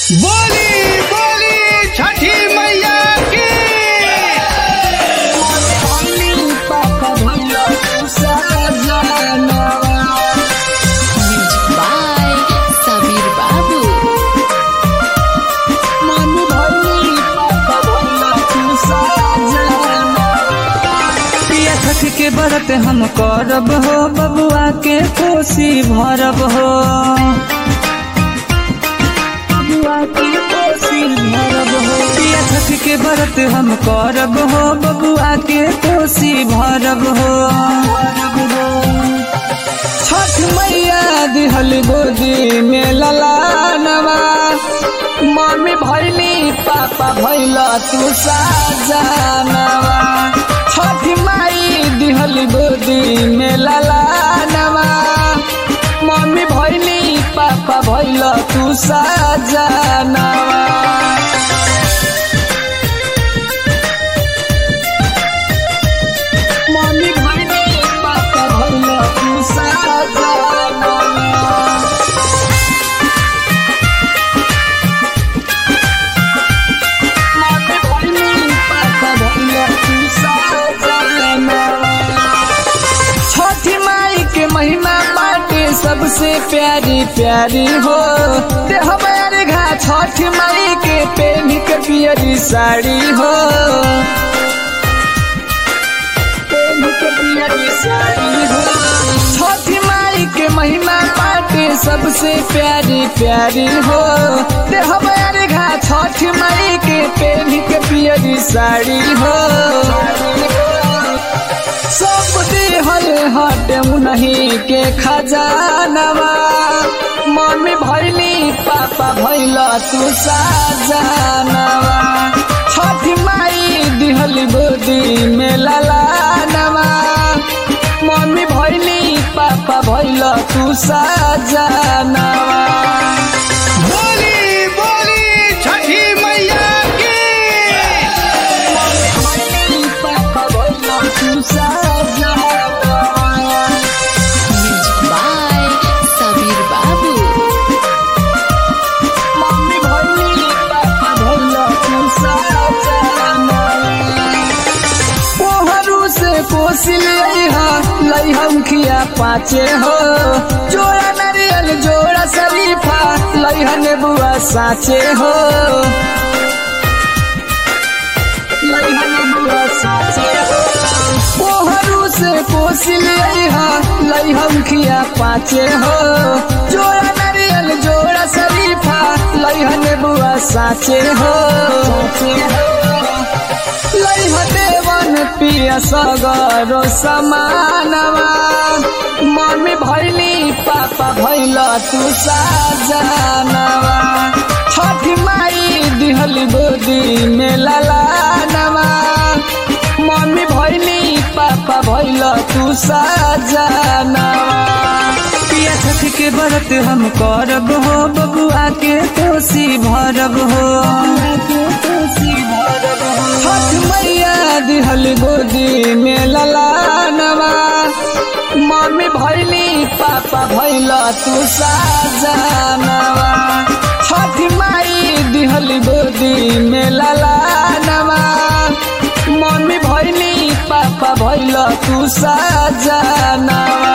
बोली बोली छठी मैया की Music by Sabir Babu. पिया छठ के व्रत हम करब हो बबुआ के कोसी भरब हो बबुआ के कोसी भरब हो पिया छठ के व्रत हम करब हो बबुआ के कोसी भरब हो छठ मैया दिहल गोदी में ललानवा मम्मी भैली पापा भैल तू साजनवा छठ माई दिहल गोदी में ललानवा मम्मी भैली पापा भैल तू साजनवा मम्मी भैली पापा भैल तू साजनवा छठी माई के महिमा बाटे सबसे प्यारी प्यारी हो देह हमारे घा छठ माई के पेन के पियरी साड़ी हो पेन के पियरी साड़ी हो छठी माई के महिमा बाटे सबसे प्यारी प्यारी हो देह हमारे घा छठ माई के पेन के पियरी साड़ी हो सब दिहल हट नहीं के खजानवा मम्मी भैली पापा भैल तू साजनवा छठ माई दिहल गोदी में ललानवा मम्मी भैली पापा भैल तू साजनवा बोली बोली छठी मैया की Music by Sabir Babu. कोहरू से कोसिल लैहम खिया पाचे हो जोड़ा नारियल जोड़ा शरीफा लैहन बुआ साचे हो लैहन बुआ साचे हो कोहरू से कोसिल लैहम खिया पाचे हो जोड़ा नारियल जोड़ा शरीफा लैहन बुआ साचे हो साचे हो लैह देवन पिया सगरो समानवा मम्मी भैली पापा भैल तू साजनवा छठ माई दिहल गोदी में ललानवा मम्मी भैली पापा भैल तू साजनवा पिया छठ के व्रत हम करब हो बबुआ के कोसी भरब हो छठ मैया दिहल गोदी में ललानवा मम्मी भैली पापा भैल तू साजनवा छठ माई दिहल गोदी में ललानवा मम्मी भैली पापा भैल तू साजनवा